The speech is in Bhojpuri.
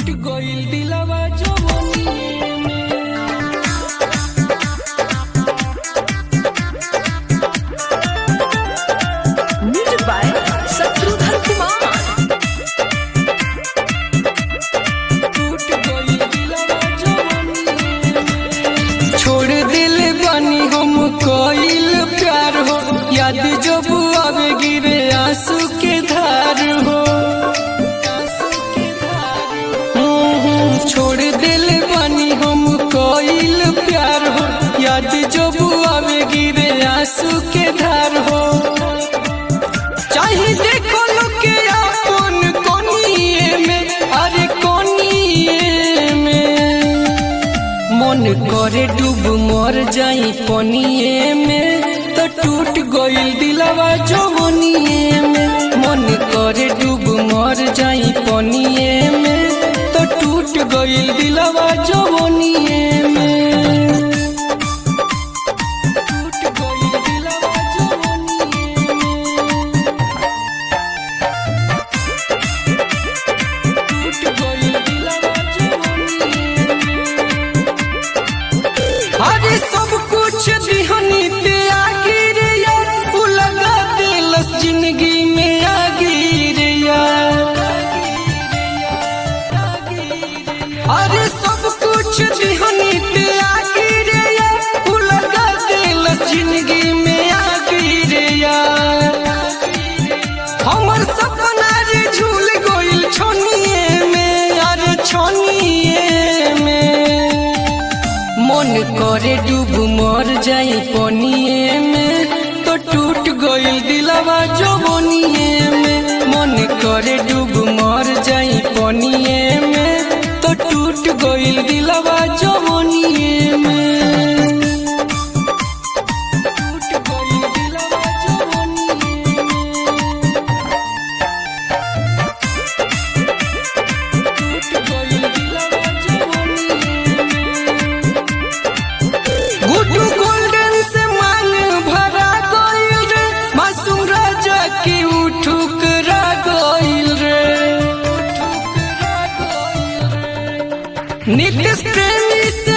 टूट गइल दिलवा जवनिए में म्यूजिक बाय शत्रुघ्न कुमार टूट गइल दिलवा जवनिए में छोड़ दिल बानी हम कइल प्यार हो याद जब आवे गिरे आंसू के धार हो आंसू के धार हो। हम्म, छोड़ दिल बानी हम कइल प्यार हो याद जब आवे गिरे आंसू के धार हो चाहे देखो लोग के अपन कोनिए में अरे कोनिए में मन करे डूब मर जाई पनिए में तो टूट गइल दिलवा जवनिए में मन करे डूब मर जाई पनिए में तो टूट गइल दिलवा जवनिए में टूट गइल दिलवा जवनिए में टूट गइल दिलवा जवनिए में अरे सब कुछ दिहनी ते आगे रे यार उ लगा दिलस जिंदगी में आगे रे यार अरे सब कुछ दिहनी ते आगे रे यार उ लगा दिलस जिंदगी में आगे रे यार हमर सपना रे झूल गइल छोनिए में अरे छोनिए में मन करे डूब मर जाई पनिए में तो टूट गइल दिलवा जवनिए में मन करे डूब मर जाई पनिए में तो टूट गइल दिलवा जवनिए में टूट गइल दिलवा जवनिए में टूट गइल दिलवा जवनिए में गुड्डू गोल्डन से मान भरा गइल रे मासूम राजा की उठुकरा गइल रे नित्य प्रेमी से